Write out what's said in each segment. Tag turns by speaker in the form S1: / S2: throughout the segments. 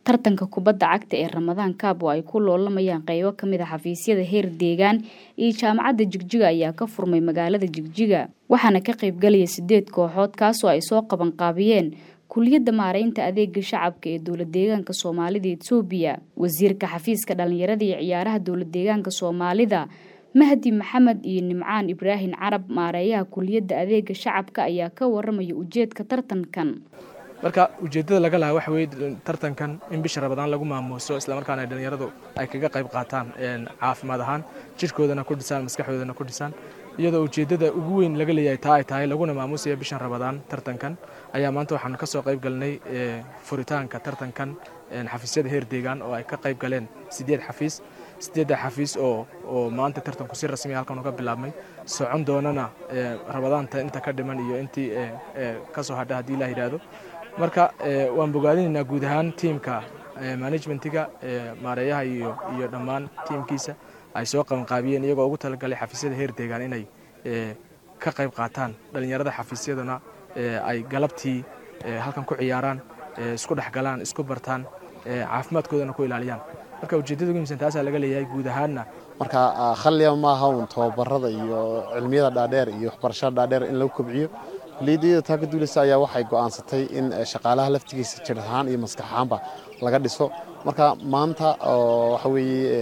S1: tartanka kubadda cagta ee ramadaan kaab oo ay ku loolamayaan qaybo ka mid a xafiisyada heer deegaan iyo jaamacadda jigjiga ayaa ka furmay magaalada jigjiga waxaana ka qaybgalaya sideed kooxood kaasoo ay soo qabanqaabiyeen kuliyadda maareynta adeega shacabka ee dowlad deegaanka soomaalida etoobiya wasiirka xafiiska dhalinyarada iyo ciyaaraha dowlad deegaanka soomaalida mahdi maxamed iyo nimcaan ibraahim carab maareeyaha kuliyadda adeega shacabka ayaa ka waramaya ujeedka tartankan
S2: marka ujeeddada laga lahaa waxa weye tartankan in bisha rabadaan lagu maamuuso islamarkaana ay dhallinyaradu ay kaga qayb qaataan caafimaad ahaan jirhkoodana ku dhisaan maskaxdoodana ku dhisaan iyadoo ujeeddada ugu weyn laga leeyahay taa ay tahay laguna maamuusaya bishan rabadaan tartankan ayaa maanta waxaanu ka soo qayb galnay furitaanka tartankan xafiisyada heer deegaan oo ay ka qayb galeen siddeed xafiis siddeedda xafiis oo oo maanta tartanku si rasmi halkan uga bilaabmay socon doonana rabadaanta inta ka dhiman iyo intii ka soo hadha haddii la yidhaahdo marka waan bogaadinaynaa guud ahaan tiimka manajmentiga maareeyaha iyo iyo dhammaan tiimkiisa ay soo qabanqaabiyeen iyagoo ugu talagalay xafiisyada heer deegaan inay ka qayb qaataan dhallinyarada xafiisyaduna ay galabtii halkan ku ciyaaraan isku dhexgalaan isku bartaan caafimaadkoodana ku ilaaliyaan marka ujeeddada ugu muhiimsan taasaa laga leeyahay guud ahaanna
S3: marka khalliya maaha un tababarada iyo cilmiyada dhaadheer iyo waxbarashada dhaadheer in lagu kobciyo kuliyadda taa ka duuleysa ayaa waxay go'aansatay in shaqaalaha laftigiisa jir ahaan iyo maskax ahaanba laga dhiso marka maanta oo waxa weeye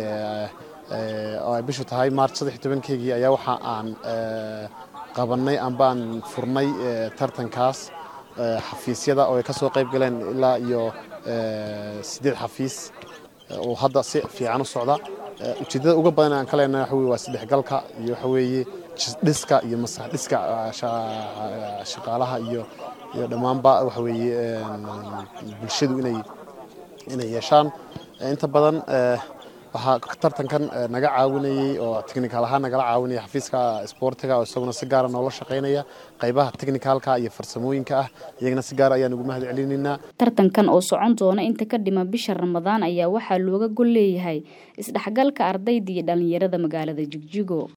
S3: oo ay bishu tahay maarch saddex iyo tobankeygii ayaa waxa aan qabannay ambaan furnay tartankaas xafiisyada oo ay ka soo qayb galeen ilaa iyo siddeed xafiis oo hadda si fiican u socda ujeeddada uga badan aan ka leenahay waxa weye waa saddexgalka iyo waxa weeye dhiska iyo masax dhiska shaqaalaha iyo iyo dhammaanba waxa weeye bulshadu inay inay yeeshaan inta badan waxaa tartankan naga caawinayey oo technical ahaan nagala caawinaya xafiiska isboortiga oo isaguna si gaara noola shaqaynaya qaybaha technicalka iyo farsamooyinka ah iyagana si gaar ayaan ugu mahad celinaynaa
S1: tartankan oo socon doona inta ka dhima bisha ramadaan ayaa waxaa looga gol leeyahay isdhexgalka ardayda iyo dhalinyarada magaalada jigjigo